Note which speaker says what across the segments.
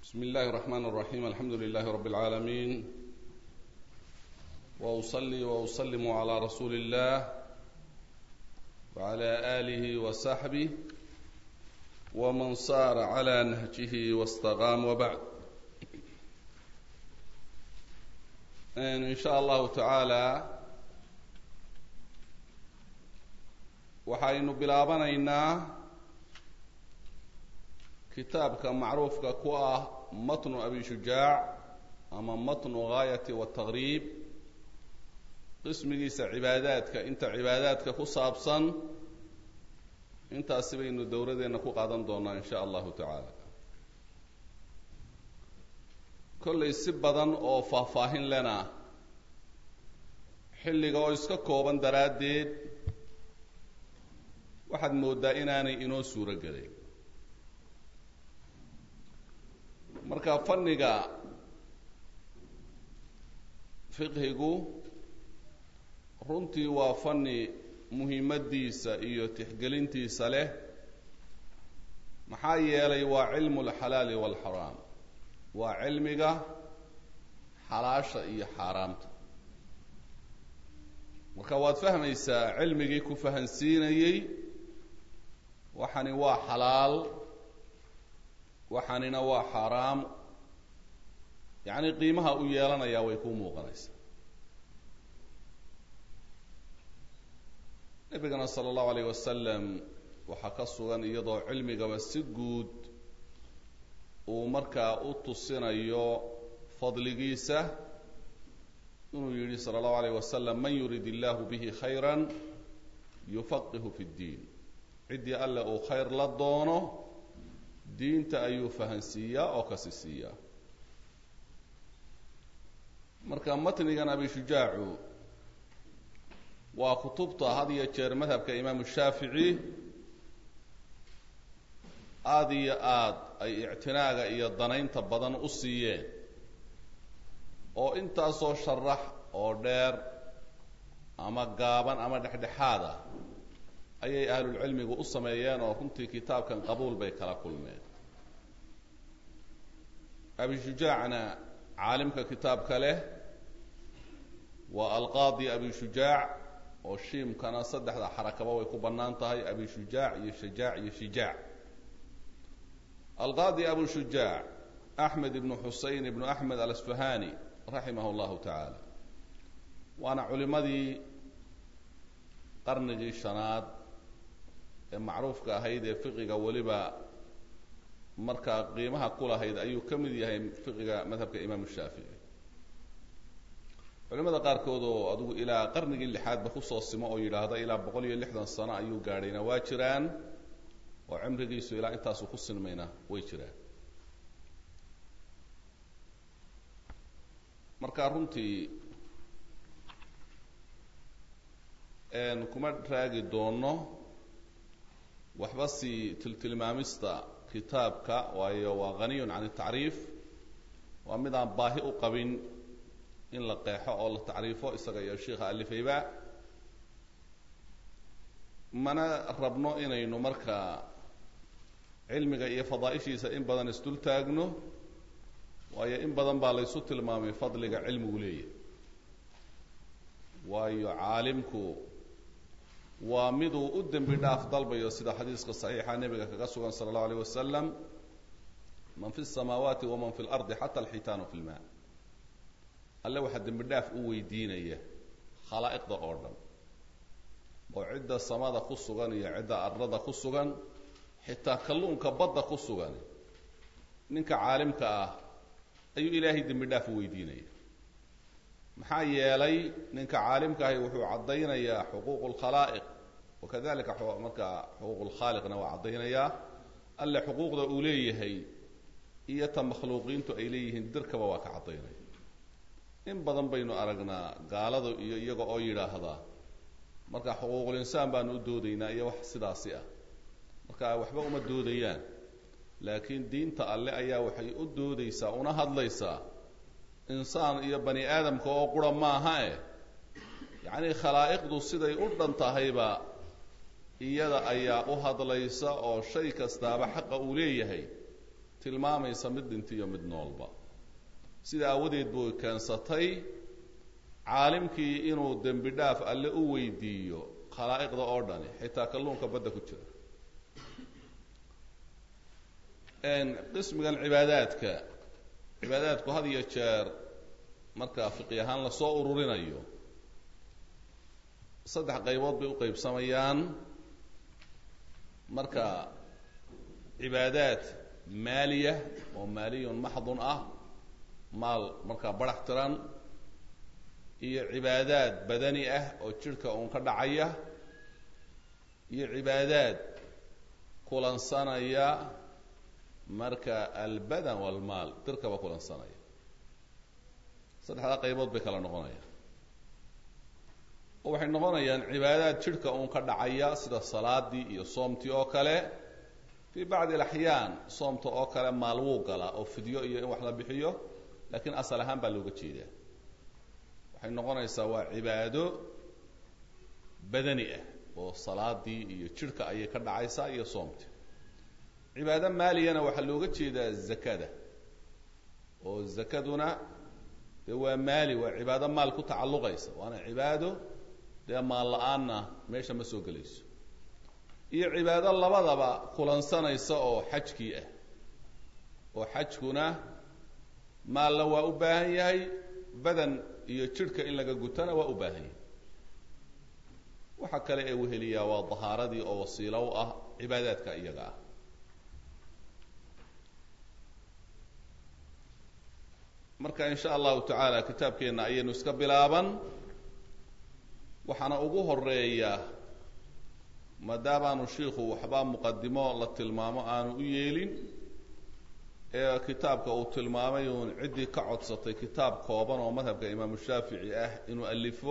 Speaker 1: بسم الله الرحمن الرحيم الحمد لله رب العالمين واصلي واسلم على رسول الله وعلى اله وصحبه ومن صار على نهجه واستقام وبعد ان شاء الله تعالى waxaynu bilaabanaynaa kitaabka macruufka ku ah matnu abi shujaac ama matnu gaayati wataqriib qismigiisa cibaadaadka inta cibaadaadka ku saabsan intaasi baynu dowladeenna ku qaadan doonaa in sha allahu tacaala kollay si badan oo faahfaahin lena xilliga oo iska kooban daraaddeed waxaad mooddaa inaanay inoo suuro gelin marka fanniga fiqhigu runtii waa fanni muhiimadiisa iyo tixgelintiisa leh maxaa yeelay waa cilmu alxalaali waalxaraam waa cilmiga xalaasha iyo xaaraamta marka waad fahmaysaa cilmigii ku fahansiinayey waxani waa xalaal waxanina waa xaaraam yacni qiimaha u yeelanayaa way kuu muuqanaysaa nebigana sala allahu alayh wasalam waxaa ka sugan iyadoo cilmigaba si guud uu markaa u tusinayo fadligiisa inuu yidhi sala allahu alayh wasalam man yurid illahu bihi khayra yufaqihu fi ddiin ciddii alle uu khayr la doono diinta ayuu fahansiiyaa oo kasi siiyaa marka matnigan abi shujaacu waa kutubta had iyo jeer madhabka imaamu shaafici aada iyo aad ay ictinaaga iyo danaynta badan u siiyeen oo intaasoo sharax oo dheer ama gaaban ama dhexdhexaad ah ayay ahlulcilmigu u sameeyeen oo runtii kitaabkan qabuul bay kala kulmeen abi shujaacna caalimka kitaabka leh waa alqaadi abi shujaac oo shiimkana saddexda xarakaba way ku bannaan tahay abi shujaac iyo shajaac iyo shijaac alqaadi abu shujaac axmed ibnu xusein ibnu axmed alasfahani raximah llahu tacaala waana culimadii qarnigii shanaad ee macruufka ahayd ee fiqiga weliba markaa qiimaha ku lahayd ayuu ka mid yahay fiqiga madhabka imaamu shaafici culimada qaarkood oo adigu ilaa qarnigii lixaadba kusoo simo oo yidhaahda ilaa boqol iyo lixdan sano ayuu gaadhayna waa jiraan oo cimrigiisu ilaa intaasu ku sinmayna way jiraan marka runtii kuma raagi doono waxba si tiltilmaamista kitaabka waayo waa haniyun can tacriif waa mid aan baahi u qabin in la qeexo oo la tacriifo isaga iyo sheikha alifayba mana rabno inaynu markaa cilmiga iyo fadaaishiisa in badan isdul taagno waayo in badan baa laysu tilmaamay fadliga cilmigu leeyahy waayo caalimku waa miduu u dembi dhaaf dalbayo sida xadiiska saxiixa nebiga kaga sugan sala allahu alayh wasalam man fi samaawaati waman fi lardi xata alxitaanu fi lma alle waxaa dembi dhaaf u weydiinaya khalaa'iqda oo dhan oo cidda samada ku sugan iyo cidda arlada ku sugan xitaa kalluunka badda ku sugan ninka caalimka ah ayuu ilaahay dembi dhaaf u weydiinaya maxaa yeelay ninka caalimka ahi wuxuu caddaynayaa xuquuq lkhalaa'iq wakadalika markaa xuquuq lkhaaliqna waa caddaynayaa alle xuquuqda uu leeyahay iyo ta makhluuqiintu ay leeyihiin dirkaba waa ka caddaynaya in badan baynu aragnaa gaalada iyo iyaga oo yidhaahda marka xuquuqulinsaan baanu u doodaynaa iyo wax sidaasi ah marka waxba uma doodayaan laakiin diinta alle ayaa waxay u doodaysaa una hadlaysaa insaan iyo bani aadamka oo qura maaha eh yacni khalaa'iqdu siday u dhan tahayba iyada ayaa u hadlaysa oo shay kastaaba xaqa uu leeyahay tilmaamaysa mid dhinta iyo mid noolba sida aawadeed buu keensatay caalimkii inuu dembi dhaaf alle u weydiiyo khalaa'iqda oo dhani xitaa kalluunka badda ku jira qismigan cibaadaadka cibaadaadku had iyo jeer marka fiqi ahaan lasoo ururinayo saddex qaybood bay u qaybsamayaan marka cibaadaad maaliya oo maaliyun maxdun ah maal markaa barax tiran iyo cibaadaad badani ah oo jidhka uun ka dhacaya iyo cibaadaad kulansanaya marka albadan walmaal dirkaba kulansanaya saddexdaa qaybood bay kala noqonayaan oo waxay noqonayaan cibaadaad jidhka uun ka dhacaya sida salaadii iyo soomtii oo kale fii bacdi alaxyaan soomta oo kale maal wuu galaa oo fidyo iyo in wax la bixiyo laakiin asal ahaan baa looga jeedaa waxay noqonaysaa waa cibaado badani ah oo salaadii iyo jidhka ayay ka dhacaysaa iyo soomtii cibaado maaliyana waxaa looga jeedaa zakada oo zakaduna dee waa maali waa cibaado maal ku tacalluqaysa waana cibaado dee maal la-aanna meesha ma soo gelayso iyo cibaado labadaba kulansanaysa oo xajkii ah oo xajkuna maalna waa u baahan yahay badan iyo jidhka in laga gutana waa u baahan yahay waxa kale ee weheliyaa waa dahaaradii oo wasiilo u ah cibaadaadka iyaga ah marka in sha allahu tacaala kitaabkeenna ayaynu iska bilaaban waxaana ugu horeeya maadaamaanu shiikhu waxbaa muqadimo la tilmaamo aanu u yeelin ee kitaabka uu tilmaamay uun ciddii ka codsatay kitaab kooban oo madhabka imaamu shaafici ah inuu alifo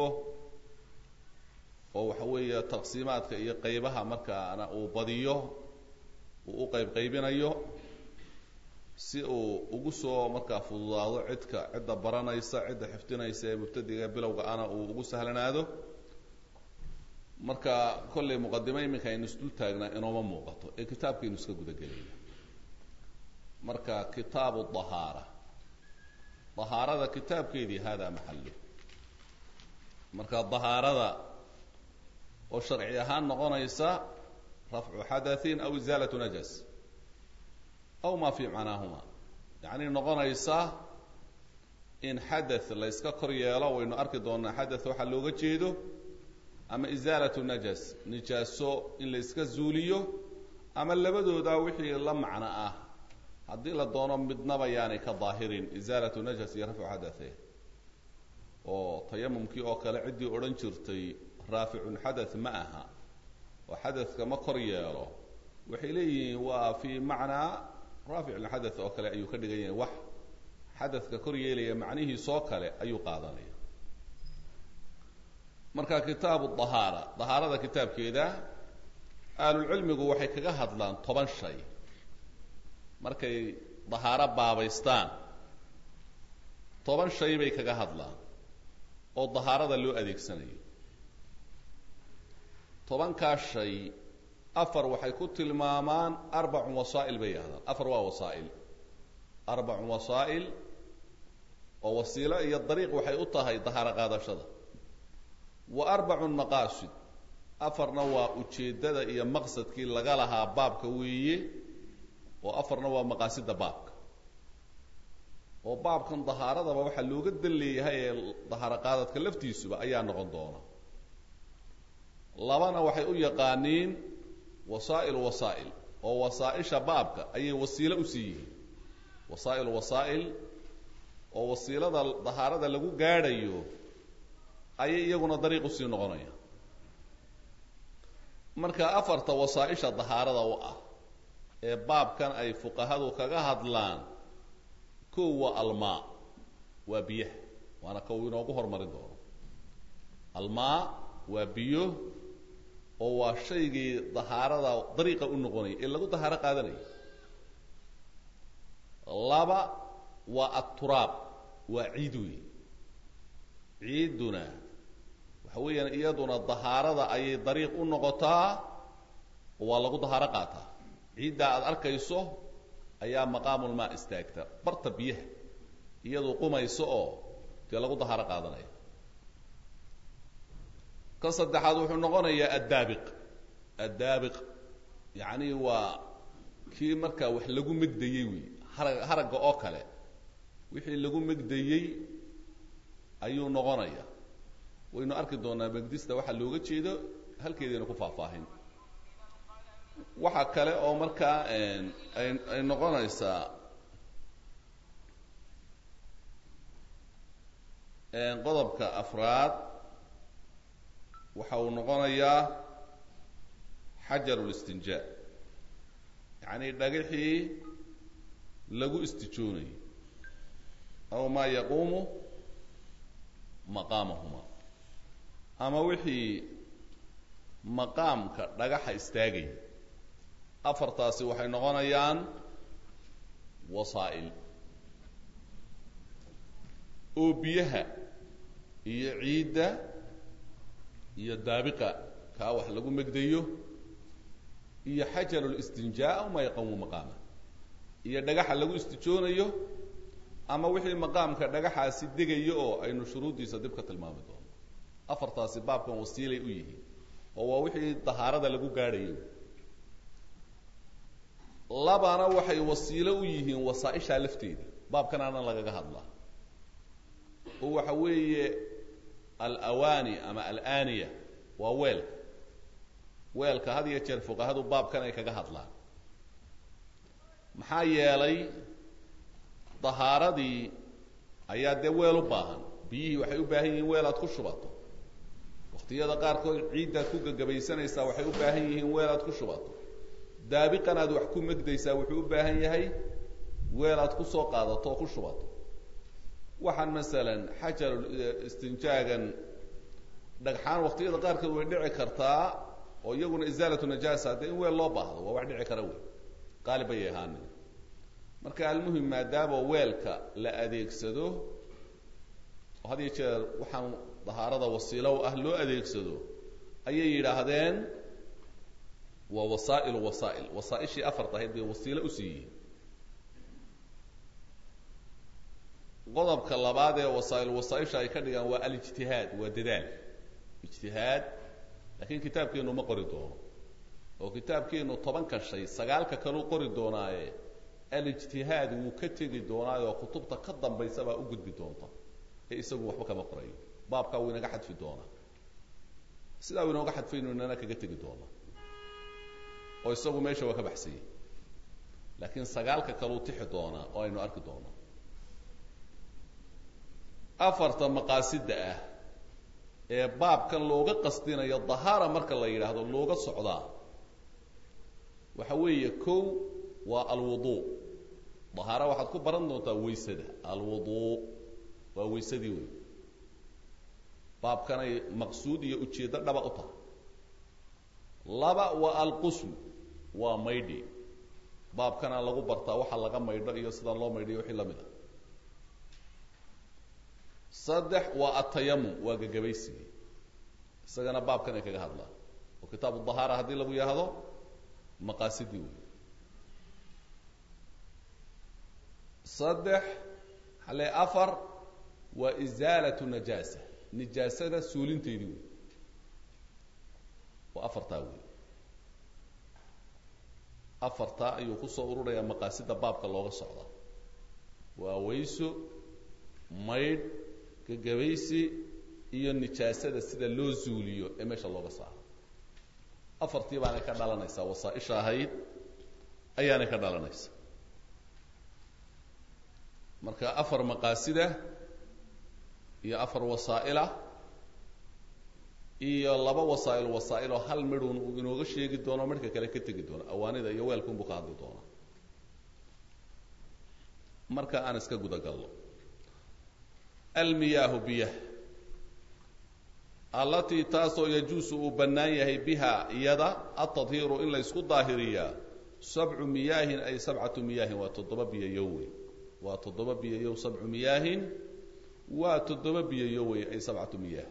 Speaker 1: oo waxa weeye taqsiimaadka iyo qeybaha markaana uu badiyo uu u qeyb qaybinayo si uu ugu soo markaa fududaado cidka cidda baranaysa cidda xifdinaysa ee mubtadiga bilowga ana uu ugu sahlanaado marka kollay muqadimo iminka aynu isdul taagnaa inooma muuqato ee kitaabkaynu iska gudagelayna marka kitaabu dahaara dahaarada kitaabkeedii hada maxalu marka dahaarada oo sharci ahaan noqonaysa rafcu xadathin aw izaalatu najas aw ma fi macnaahuma yacni noqonaysa in xadath la yska kor yeelo waynu arki doonaa xadath waxaa looga jeedo ama izaalatu najas nijaaso in la yska zuuliyo ama labadooda wixii la macno ah haddii la doono midnaba yaanay ka daahirin izaalatu najas iyo rafcu xadathe oo tayamumkii oo kale ciddii odhan jirtay raaficun xadath ma aha oo xadathka ma kor yeelo waxay leeyihiin waa fii macnaa raaficlxadath oo kale ayuu ka dhigan yahay wax xadathka kor yeelaya macnihiisoo kale ayuu qaadanaya marka kitaabu dahaara dahaarada kitaabkeeda ahlulcilmigu waxay kaga hadlaan toban shay markay dahaaro baabaystaan toban shay bay kaga hadlaan oo dahaarada loo adeegsanayo tobankaa shay afar waxay ku tilmaamaan arbacun wasaa'il bay yidhahdaan afar waa wasaa'il arbacun wasaa'il oo wasiilo iyo dariiq waxay u tahay dahaaro qaadashada wa arbacun maqaasid afarna waa ujeeddada iyo maqsadkii laga lahaa baabka weeye oo afarna waa maqaasida baabka oo baabkan dahaaradaba waxaa looga dan leeyahay ee dahaaro qaadadka laftiisuba ayaa noqon doona labana waxay u yaqaaniin wasaa'il wasaa'il oo wasaa-isha baabka ayay wasiilo usii yihiin wasaa'il wasaa'il oo wasiilada dahaarada lagu gaadhayo ayay iyaguna dariiq usii noqonaya marka afarta wasaa-isha dahaarada u ah ee baabkan ay fuqahadu kaga hadlaan kow waa almaa waa biyaha waana ka uu inoogu hormarin doono almaa waa biyo oo waa shaygii dahaarada dariiqa u noqonaya ee lagu dahaaro qaadanayo laba waa aturaab waa ciid wey ciidduna waxa weeyaan iyaduna dahaarada ayay dariiq u noqotaa oo waa lagu dahaaro qaataa ciiddaa aada arkayso ayaa maqaamulmaa istaagta barta biyaha iyaduu qumayso oo dee lagu dahaaro qaadanaya ka saddexaad wuxuu noqonayaa addaabiq addaabiq yacni waa kii markaa wax lagu megdayey wey harag haragga oo kale wixii lagu megdayey ayuu noqonaya waynu arki doonaa megdista waxaa looga jeedo halkeediina ku faahfaahin waxaa kale oo markaa ay ay noqonaysaa qodobka afraad waxa uu noqonayaa xajaru listinjaa yacni dhagixii lagu istijoonayo aw maa yaquumu maqaamahuma ama wixii maqaamka dhagaxa istaagaya afartaasi waxay noqonayaan wasaa'il oo biyaha iyo ciidda iyo daabiqa kaa wax lagu megdayo iyo xajaru listinjaa aw maa yaquumu maqaama iyo dhagaxa lagu istijoonayo ama wixii maqaamka dhagaxaasi degayo oo aynu shuruuddiisa dib ka tilmaami doono afartaasi baabkan wasiilay u yihiin oo waa wixii dahaarada lagu gaadhayo labana waxay wasiilo u yihiin wasaaishaa lafteeda baabkan aanan lagaga hadlaa oo waxa weeye alawaani ama alaniya waa weelka weelka had iyo jeer fuqahadu baabkan ay kaga hadlaan maxaa yeelay dahaaradii ayaa dee weel u baahan biyihii waxay u baahan yihiin weel aad ku shubato waqtiyada qaarkood ciiddaad ku gagabaysanaysaa waxay u baahan yihiin weel aad ku shubato daabiqan aad wax ku megdaysaa wuxuu u baahan yahay weel aad ku soo qaadato oo ku shubato waxaan masalan xajaru istinjaagan dhagxaan waqtiyada qaarkood way dhici kartaa oo iyaguna isaalatu najaasa dee in weel loo baahdo waa wax dhici kara wey qaalib ayay ahaanin marka almuhim maadaama weelka la adeegsado oo had iyo jeer waxaan dahaarada wasiilo ah loo adeegsado ayay yidhaahdeen waa wasaa'ilu wasaa'il wasaaishii afarta ahayd bay wasiilo usii yihiin qodobka labaad ee wasaa'il wasaaisha ay ka dhigaan waa alijtihaad waa dadaal ijtihaad laakiin kitaabkeenu ma qori doono oo kitaabkeenu tobanka shay sagaalka kaleu qori doonaaye alijtihaad wuu ka tegi doonaayo kutubta ka dambaysa baa u gudbi doonta ee isagu waxba kama qorayo baabkaa wuu inaga xadfi doonaa sidaa uu inooga xadfaynu inana kaga tegi doona oo isagu meesha waa ka baxsanyay laakiin sagaalka kaleu tixi doonaa oo aynu arki doonaa afarta maqaasida ah ee baabkan looga qasdinayo dahaara marka la yidhaahdo looga socdaa waxa weeye kow waa alwudu dahaara waxaad ku baran doontaa weysada alwudu waa weysadii wey baabkanay maqsuud iyo ujeeddo dhaba u tahay laba waa alqusl waa maydhi baabkana lagu bartaa waxa laga maydho iyo sida loo maydhiyo wixii lamid a saddex waa atayamum waa gagabaysigii isagana baabkan ay kaga hadlaan oo kitaabu dahaara haddii lagu yidhaahdo maqaasidii wey saddex hale afar waa isaalatu najaasa nijaasada suulinteedii wey waa afartaa wey afartaa ayuu kusoo ururayaa maqaasida baabka looga socdaa waa weyso maydh gagabaysi iyo nijaasada sida loo zuuliyo ee meesha looga saaro afartii baanay ka dhalanaysaa wasaaisha ahayd ayaanay ka dhalanaysa marka afar maqaasida iyo afar wasaa'ila iyo laba wasaa'il wasaa'iloo hal midhun uu inooga sheegi doono midhka kale ka tegi doono awaanida iyo weelkunbuu ka hadli doonaa marka aan iska gudagalno almiyaahu biyah allatii taasoo yajuusu uu bannaan yahay biha iyada atadhiiru in la ysku daahiriyaa sabcu miyaahin ay sabcatu miyaahin waa toddoba biyayow wey waa toddoba biyayow sabcu miyaahin waa toddoba biyayow wey ay sabcatu miyaah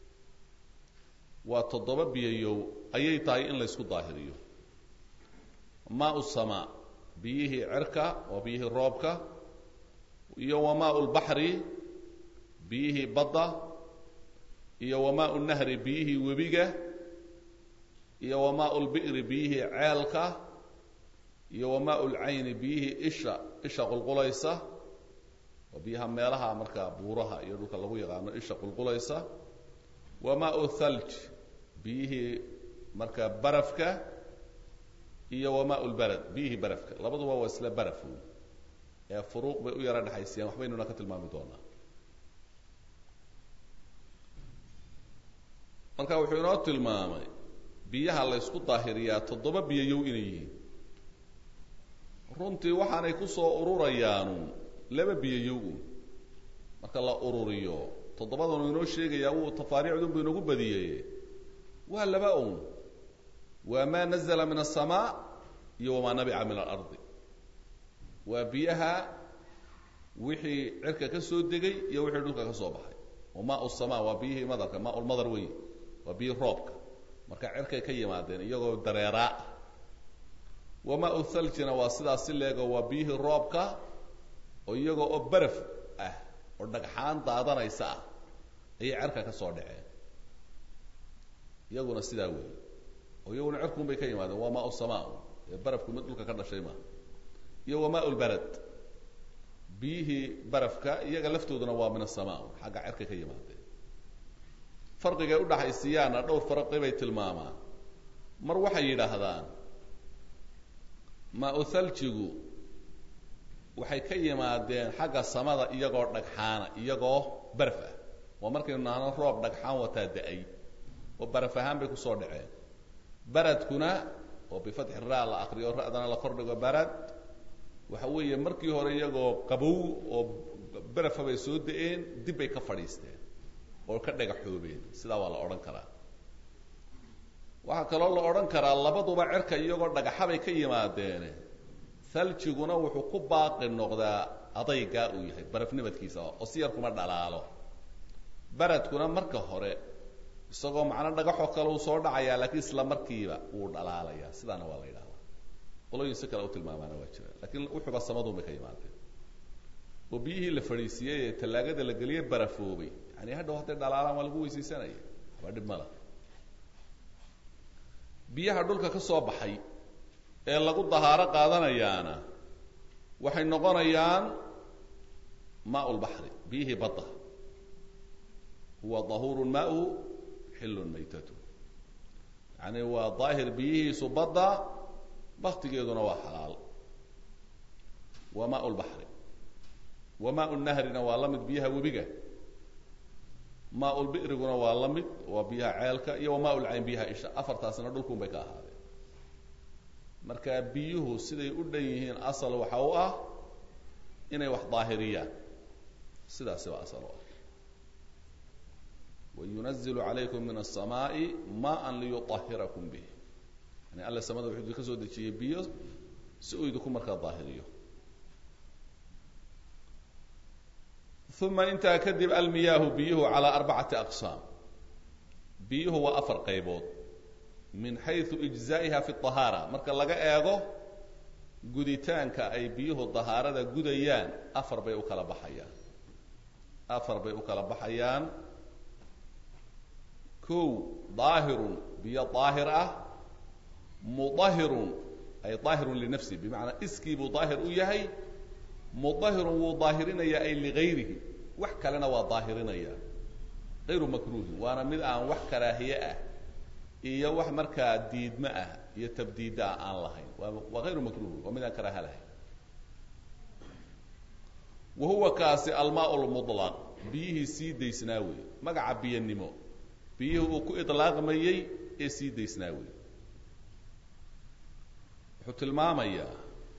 Speaker 1: waa toddoba biyayow ayay tahay in la ysku daahiriyo maa samaa biyihii cerka waa biyihii roobka iyo wamaa lbaxri biyihii badda iyo wamaa nahri biyihii webiga iyo wamaa lbi'ri biyihii ceelka iyo wamaa lcayni biyihii isha isha qulqulaysa waa biyaha meelaha markaa buuraha iyo dhulka lagu yaqaano isha qulqulaysa wamaa thalj biyihii markaa barafka iyo wamaa lbarad biyihii barafka labaduba waa isla baraf ee furuuq bay u yaro dhexaysiyaan waxbaynuna ka tilmaami doonaa marka wuxuu inoo tilmaamay biyaha la ysku daahiriyaa toddoba biyayow inay yihiin runtii waxaanay ku soo ururayaanu laba biyayow marka la ururiyo toddobadanu inoo sheegayaa wuu tafaariicdunbu inoogu badiyey waa laba un waa maa nazla min aلsamaa iyo wamaa nabica min alardi waa biyaha wixii cirka ka soo degay iyo wixii dhulka ka soo baxay oo maa sama waa biyihii madarka maa lmadar wey waa biyihii roobka marka cirkay ka yimaadeen iyagoo dareeraa ah wamaa thaljina waa sidaas si leego waa biyihii roobka oo iyagoo oo baraf ah oo dhagxaan daadanaysa ah ayay cerka ka soo dhaceen iyaguna sidaa weeye oo iyaguna cirkuun bay ka yimaadeen waa maa sama ee barafku mid dhulka ka dhashay maaha iyo wamaa lbarad biyihii barafka iyaga laftooduna waa min asama xagga cerka ka yimaadeen farqigay udhaxaysiiyaana dhowr farqi bay tilmaamaan mar waxay yidhaahdaan maa thaljigu waxay ka yimaadeen xagga samada iyagoo dhagxaana iyagoo baraf ah waa markaynu nahno roob dhagxaan wataa da-ay oo baraf ahaan bay kusoo dhaceen baradkuna oo bifatxi ra la akriyo ra'dana la kordhigo barad waxa weeye markii hore iyagoo qabow oo barafa bay soo da-een dib bay ka fadhiisteen oo ka dhagaxoobeen sidaa waa la odhan karaa waxaa kaloo la odhan karaa labaduba cerka iyagoo dhagaxabay ka yimaadeene haljiguna wuxuu ku baaqi noqdaa adaygaa uu yahay barafnimadkiisa oo si yar kuma dhalaalo baradkuna marka hore isagoo macno dhagaxoo kale uu soo dhacayaa laakiin isla markiiba wuu dhalaalayaa sidaana waa la yidhahdaa qolooyin si kale u tilmaamaana waa jira lakiin wuxuuba samadun bay ka yimaadeen oo biyihii la fadhiisiiyey ee tallaagada la geliyey barafoobay yani hadhow hadday dhalaalaan waa lagu weysaysanaya waxba dhib mala biyaha dhulka ka soo baxay ee lagu dahaaro qaadanayaana waxay noqonayaan maa lbaxri biyihii badda huwa dahuuru maauhu xillun maytatu yani waa daahir biyihiisu badda baktigeeduna waa xalaal wa maa lbaxri wa maa nahrina waa la mid biyaha webiga maa lbi'riguna waa la mid waa biyaha ceelka iyo wamaa lcayn biyaha isha afartaasna dhulkun bay ka ahaadeen marka biyuhu siday u dhan yihiin asal waxa u ah inay wax daahiriyaan sidaasi waa asal u ah wayunazilu calaykum min aلsamaaءi maan liyuطahirakum bih yani alla samada wuxuu idinka soo dejiyey biyo si uu idinku markaa daahiriyo uma intaa kadib almiyaahu biyuhu calaa arbacati aqsaam biyuhu waa afar qaybood min xayثu ijzaa'iha fi طahaara marka laga eego guditaanka ay biyuhu dahaarada gudayaan afar bay u kala baxayaan afar bay u kala baxayaan kow daahirun biyo daahir ah mudahirun ay daahirun linafsi bimacnaa iskii buu daahir u yahay mudahirun wuu daahirinaya ay ligayrihi wax kalena waa daahirinaya ayru makruuhin waana mid aan wax karaahiye ah iyo wax markaa diidme ah iyo tabdiida ah aan lahayn waa waa ayru makruuhin waa mid aan karaaha lahayn wa huwa kaasi almaa lmulaq biyihii sii daysnaa wey magaca biyanimo biyihii uu ku ilaaqmayey ee sii daysnaa wey wuxuu tilmaamayaa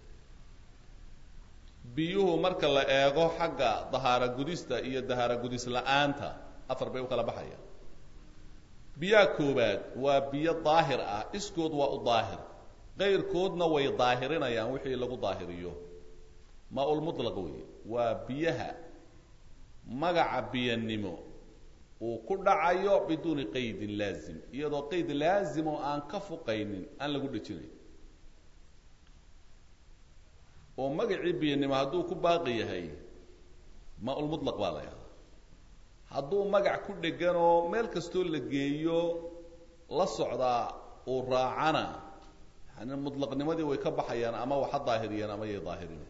Speaker 1: biyuhu marka la eego xagga dahaaro gudista iyo dahaaro gudis la-aanta afar bay u kala baxayaan biyaha koobaad waa biyo daahir ah iskood waa u daahir qayrkoodna way daahirinayaan wixii lagu daahiriyo maa-ulmutlaq wey waa biyaha magaca biyanimo uu ku dhacayo biduuni qaydin laazim iyadoo qayd laazim oo aan ka fuqaynin aan lagu dhejinayn oo magacii biyanimo hadduu ku baaqi yahay maa-ulmutlaq baa la yahdaa hadduu magac ku dhegan oo meel kastoo la geeyo la socdaa uu raacana yani mutlaqnimadii way ka baxayaan ama waxa daahiriyeen ama yay daahiriyeen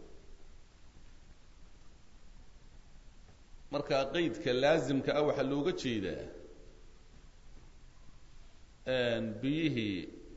Speaker 1: marka qeydka laasimka ah waxaa looga jeedaa biyihii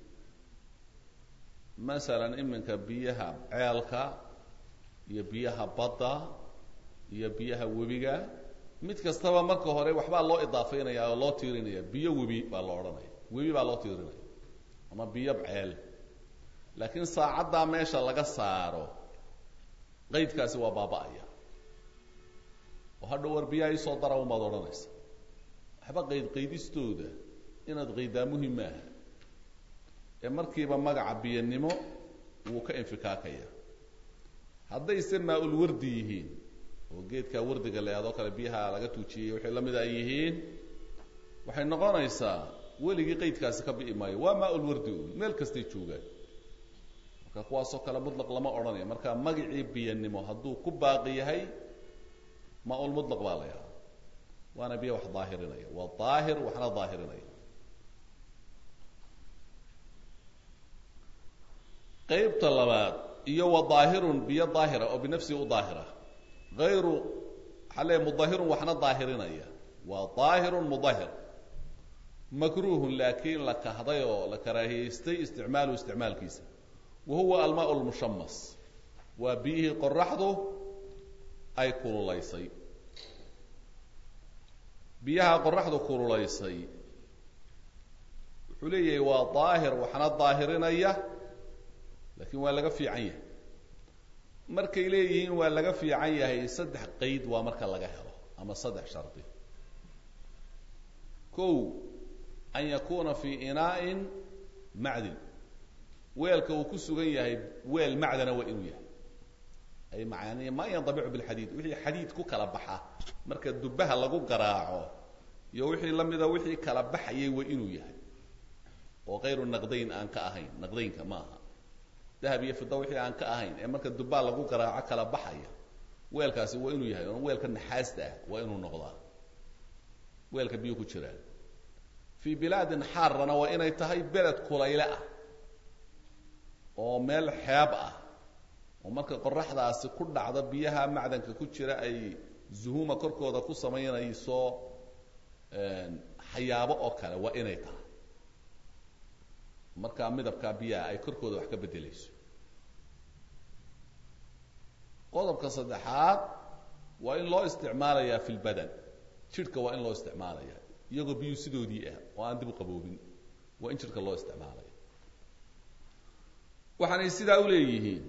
Speaker 1: masalan iminka biyaha ceelka iyo biyaha badda iyo biyaha webiga mid kastaba marka hore waxbaa loo idaafeynaya oo loo tiirinaya biyo webi baa lo odhanaya webi baa loo tiirinaya ama biyo ceel laakiin saacaddaa meesha laga saaro qeydkaasi waa baaba-aya oo hadha war biyaha isoo dara umaad odhanaysa waxba qeyd qaydistooda inaad qaydaa muhim maaha ee markiiba magaca biyanimo wuu ka infikaakaya haddayse maa-ul wardi yihiin oo geedkaa wardiga la adoo kale biyaha laga tuujiyey wixii lamida ay yihiin waxay noqonaysaa weligii qeydkaasi ka bi'i maayo waa maa-ul wardi un meel kastay joogaan marka kuwaasoo kale mutlaq lama odhanayo marka magacii biyanimo hadduu ku baaqi yahay maa-ul mutlaq baa la yahdaa waana biyo wax daahirinaya waa daahir waxna daahirinaya qeybta labaad iyo wa daahirun biyo daahira oo binafsihi u daahira hayru waxaa leeya mudahirun waxna daahirinaya waa daahirun mudahir makruuhun laakiin la kahday oo la karaahiyeystay isticmaaluhu isticmaalkiisa wa huwa almaa lmushamas waa biyihii qoraxdu ay kululaysay biyaha qoraxdu kululaysay wuxuu leeyahay waa daahir waxna daahirinaya laakiin waa laga fiican yahay markay leeyihiin waa laga fiican yahay saddex qeyd waa marka laga helo ama saddex shardi kow an yakuna fi inaa'in macdin weelka uu ku sugan yahay weel macdana waa inuu yahay ay maani ma yandabicu bilxadiid wixii xadiid ku kala baxa marka dubaha lagu garaaco iyo wixii lamida wixii kala baxayay waa inuu yahay oo kayru naqdayn aan ka ahayn naqdaynka ma aha dahab iyo fida wixii aan ka ahayn ee marka dubaa lagu garaaco kala baxaya weelkaasi waa inuu yahay oon weelka naxaasta ah waa inuu noqdaa weelka biyo ku jiraan fii bilaadin xaarana waa inay tahay beled kulayle ah oo meel xeeb ah oo marka qoraxdaasi ku dhacda biyaha macdanka ku jira ay zuhuma korkooda ku samaynayso xayaabo oo kale waa inay tahay markaa midabkaa biyaha ay korkooda wax ka beddelayso qodobka saddexaad waa in loo isticmaalayaa fi lbadan jidhka waa in loo isticmaalaya iyagoo biyuu sidoodii ah oo aan dib u qaboobin waa in jidhka loo isticmaalaya waxaanay sidaa u leeyihiin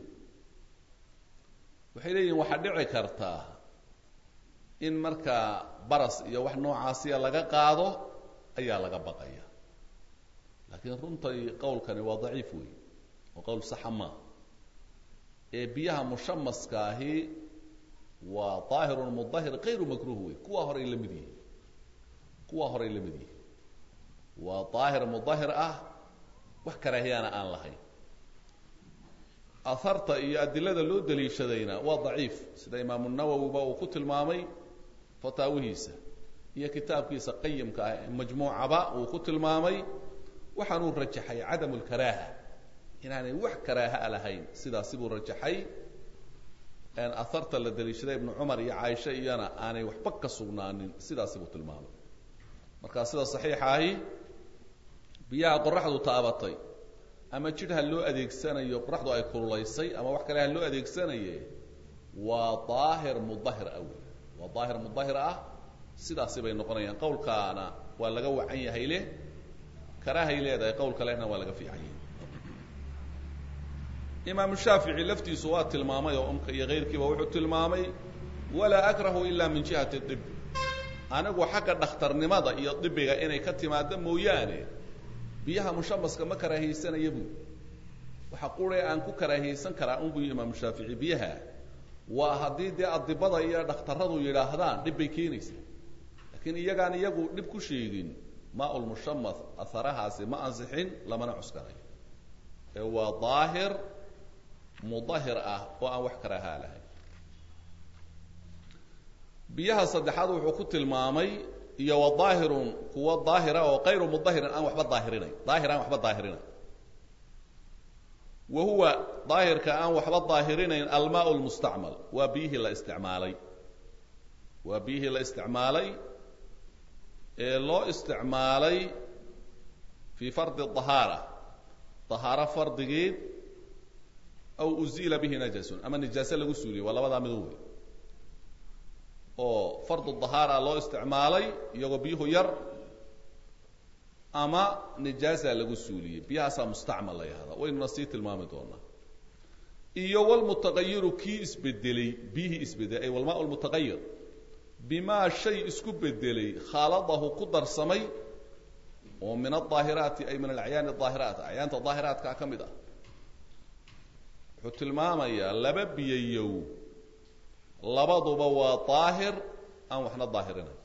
Speaker 1: waxay leeyihiin waxaa dhici kartaa in markaa baras iyo wax noocaasiya laga qaado ayaa laga baqaya laakiin runtay qowlkani waa daciif wey oo qowl saxa maaha ee biyaha mushamaskaahi waa daahirun mudahir kayru makruh wey kuwa horay la mid yihiin kuwa horay la mid yihiin waa daahir mudahir ah wax karaahiyana aan lahayn aharta iyo adilada loo daliishadayna waa daciif sida imaamu nawowiba uu ku tilmaamay fataawihiisa iyo kitaabkiisa qayimka ah ee majmuucaba uu ku tilmaamay waxaanuu rajaxay cadamu lkaraaha inaanay wax karaahaa lahayn sidaasi buu rajaxay aharta la daliishaday ibnu cumar iyo caaisha iyana aanay waxba ka sugnaanin sidaasi buu tilmaamay markaa sida saxiixa ahi biyaha qoraxdu taabatay ama jidh ha loo adeegsanayo qoraxdu ay kululaysay ama wax kale ha loo adeegsanaye waa daahir mudahir ah wey waa daahir mudahir ah sidaasi bay noqonayaan qowlkaana waa laga wacan yahay leh karaahay leedahay qowlka lehna waa laga fiican yahay imaamu shaafici laftiisu waa tilmaamay oo umka iyo kayrkiiba wuxuu tilmaamay walaa akrahu ila min jihati dib anigu xagga dhakhtarnimada iyo dibiga inay ka timaado mooyaane biyaha mushamaska ma karaahiyeysanaya buu waxa qure aan ku karaahiyeysan karaa un buy imaamu shaafici biyaha waa haddii dee adibada iyo dhakhtaradu yidhaahdaan dhib bay keenaysaa laakiin iyagaan iyagu dhib ku sheegin maa lmushamas aharahaasi ma ansixin lamana cuskanayo ee waa daahir mudahir ah oo aan wax karaahaa lahayn biyaha saddexaad wuxuu ku tilmaamay iyo wa daahirun kuwa daahira oo kayru mudahirin aan waxba daahirinayn daahir aan waxba daahirinayn wa huwa daahirka aan waxba daahirinayn almaa lmustacmal waa biyihii la isticmaalay waa biyihii la isticmaalay ee loo isticmaalay fii fardi dahaara dahaaro fardigeed aw uziila bihi najasun ama nijaase lagu suuliyo waa labadaa mido wey oo fardu dahaara loo isticmaalay iyagoo biyuhu yar ama nijaasa lagu suuliyey biyahaasaa mustacmal la yahdaa waynuna sii tilmaami doonaa iyo wlmutaqayiru kii isbedelay biyihii isbedelay ay walmaa lmutaqayir bimaa shay isku bedelay khaaladahu ku darsamay oo min aaahiraati ay min alacyaani aahiraat acyaanta daahiraatkaa ka mid ah wuxuu tilmaamayaa laba biyayow labaduba waa daahir aan waxna daahirinayn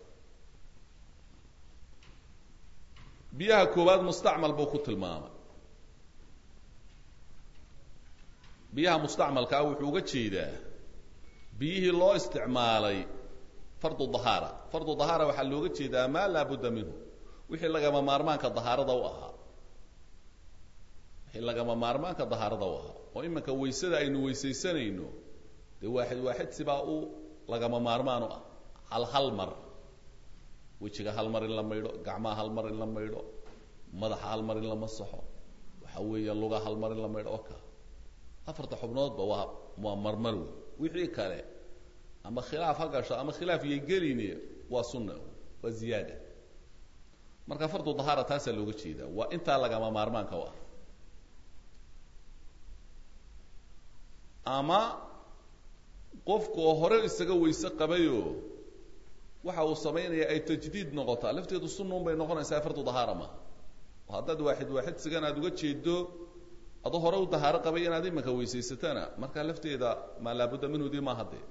Speaker 1: biyaha koowaad mustacmal buu ku tilmaamay biyaha mustacmalkaa wuxuu uga jeedaa biyihii loo isticmaalay fardu dahaara fardu dahaara waxaa looga jeedaa maa laa budda minhu wixii lagama maarmaanka dahaarada u ahaa wixii lagama maarmaanka dahaarada u ahaa oo iminka waysada aynu weysaysanayno dee waaxid waaxid sibaa u lagama maarmaan u ah hal hal mar wejiga hal mar in la maydho gacmaha hal mar in la maydho madaxa hal mar in la masaxo waxa weeya luga hal mar in la maydho oo ka afarta xubnoodba waa waa marmar wey wixii kale ama khilaaf ha gasho ama khilaaf iyo gelini waa sunna waa ziyaada marka fardu dahaara taasaa looga jeedaa waa intaa lagama maarmaanka u ah ama qofku oo hore isaga weyse qabayoo waxa uu samaynaya ay tajdiid noqotaa lafteedu sunnuun bay noqonaysaa fardu dahaara maaha oo haddaad waaxid waaxid sigan aad uga jeedo adoo hore u dahaaro qabay inaad imanka weysaysatana markaa lafteeda maa laabudda minhudii maaha dee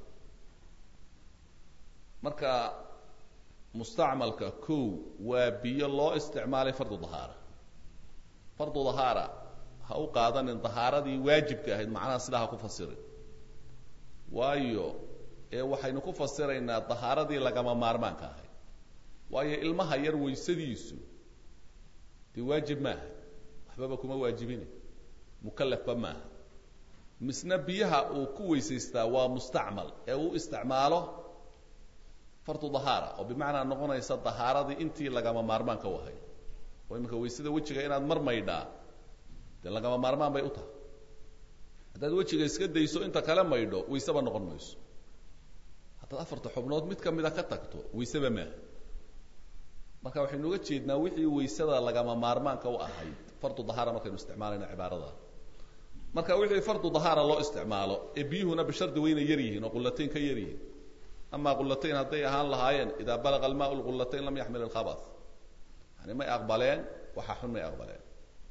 Speaker 1: marka mustacmalka kow waa biyo loo isticmaalay fardu dahaara fardu dahaara ha u qaadanin dahaaradii waajibka ahayd macnaha sidaa ha ku fasirin waayo ee waxaynu ku fasiraynaa dahaaradii lagama maarmaanka ahayd waayo ilmaha yar weysadiisu dee waajib maaha waxbaba kuma waajibine mukalafba maaha misna biyaha uu ku weysaystaa waa mustacmal ee uu isticmaalo fardu dahaara oo bimacnaa noqonaysa dahaaradii intii lagama maarmaanka u ahayd oo iminka weysada wejiga inaad mar maydhaa dee lagama maarmaan bay u tahay haddaad wejiga iska dayso inta kale maydho wayseba noqon mayso haddaad afarta xubnood mid ka mida ka tagto wayseba maaha marka waxaynu uga jeednaa wixii waysada lagama maarmaanka u ahayd fardu dahaara markaynu isticmaalayno cibaarada marka wixii fardu dahaara loo isticmaalo ee biyuhuna bishardi wayna yar yihiin oo qullatayn ka yar yihiin ama qullatayn hadday ahaan lahaayeen idaa balaga almaa lqullatayn lam yaxmil ilkhabath yani may aqbaleen waxa xun may aqbaleen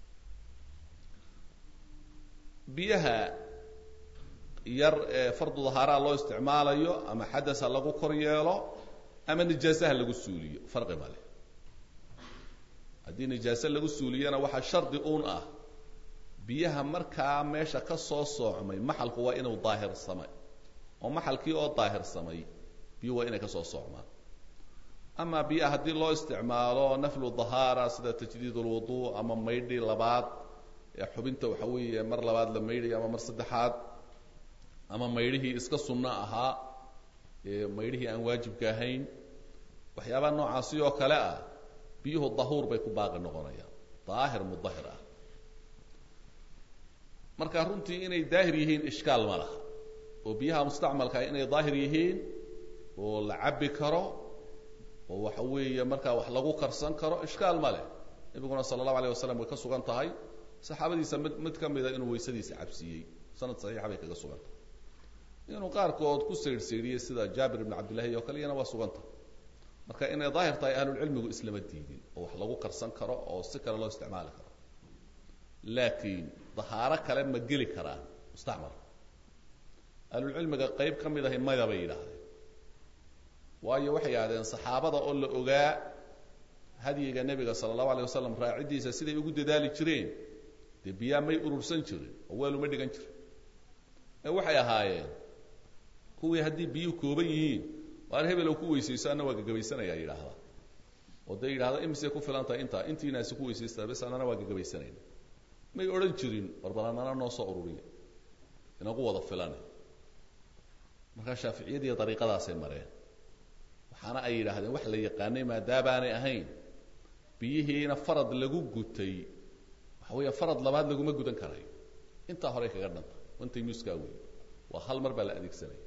Speaker 1: biyaha yar ee fardu dahaaraa loo isticmaalayo ama xadas ha lagu kor yeelo ama nijaase ha lagu suuliyo farqi male haddii nijaase lagu suuliyana waxaa shardi uun ah biyaha markaa meesha ka soo soocmay maxalku waa inuu daahirsamay oo maxalkii oo daahirsamay biyuhu waa inay ka soo soocmaan ama biyaha haddii loo isticmaalo naflu dahaara sida tajdiid ulwudu ama maydhi labaad ee xubinta waxa weeye mar labaad la maydhayo ama mar saddexaad ama maydhihii iska sunno ahaa ee maydhihii aan waajibka ahayn waxyaabaha noocaasi oo kale ah biyuhu dahuur bay ku baaqi noqonayaan daahir mudahir ah marka runtii inay daahir yihiin ishkaal ma laha oo biyaha mustacmalka inay daahir yihiin oo la cabbi karo oo waxa weeye markaa wax lagu karsan karo ishkaal ma leh nabiguna sala allahu alayh wasalam way ka sugan tahay saxaabadiisa mid mid ka mida inuu weysadiisa cabsiiyey sanad saxiixa bay kaga sugan tahay inuu qaarkood ku saydhsaydhiyey sida jaabir ibn cabdillahi oo kale iyana waa suganta marka inay daahir tahay ahlulcilmigu islama diidin oo wax lagu karsan karo oo si kale loo isticmaali karo laakiin dahaaro kale ma geli karaan mustacmal ahlulcilmiga qayb ka mid ahi maya bay yidhaahdeen waayo waxay yidhahdeen saxaabada oo la ogaa hadyiga nebiga sala allahu alay wasalam raaciddiisa siday ugu dadaali jireen dee biyaa may urursan jirin oo weeluma dhigan jirin ee waxay ahaayeen kuwii haddii biyuhu kooban yihiin waar hebel ku weysayso anna waa gagabaysanaya yidhaahda oo dee yidhahda imisay ku filan tahay intaa intiinaasi ku weysaysta bes annana waa gagabaysanayna may odhan jirin barbalanana noo soo ururiya inagu wada filane markaa shaaficiyadiiyo dariiqadaasay mareen waxaana ay yidhaahdeen wax la yaqaanay maadaabaanay ahayn biyihiina farad lagu gutay waxa weeya farad labaad laguma gudan karayo intaa horey kaga dhanta intay muskaa wey waa hal mar baa la adeegsanaya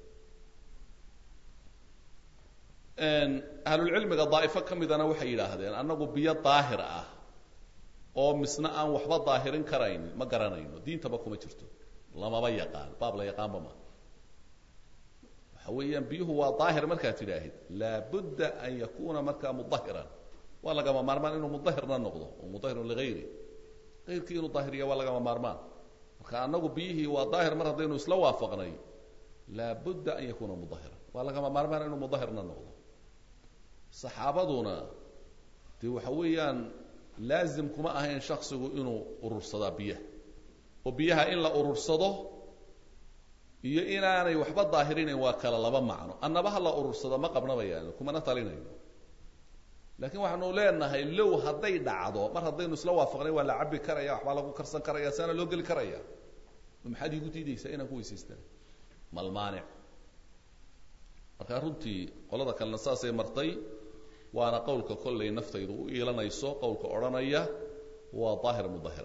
Speaker 1: ahlulcilmiga daa'ifo ka midana waxay yidhaahdeen annagu biyo daahir ah oo misna aan waxba daahirin karayn ma garanayno diintaba kuma jirto lamaba yaqaan baab la yaqaanba ma waxa weeyaan biyuhu waa daahir markaad tidhaahid laabudda an yakuna markaa mudahiran waa lagama maarmaan inuu mudahirna noqdo oo mudahirun ligayri ayrkii inuu daahiriya waa lagama maarmaan marka annagu biyihii waa daahir mar haddaynu isla waafaqnay laabudda an yakuna mudahiran waa lagama maarmaan inuu mudahirna noqdo saxaabaduna dee waxa weeyaan laazim kuma ahayn shaksigu inuu urursadaa biyaha oo biyaha in la urursado iyo inaanay waxba daahirinayn waa kala laba macno annaba ha la urursado ma qabnabayaan kumana talinayno laakiin waxaanu leenahay low hadday dhacdo mar haddaynu isla waafaqnay waa la cabi karaya waxbaa lagu karsan karaya saana loo geli karaya maxaad iigu diidaysaa inaan ku weysaystaan malmaanic markaa runtii qolada kalena saasay martay waana qowlka kollay naftaydu u iilanayso qowlka odhanaya waa daahir mudahir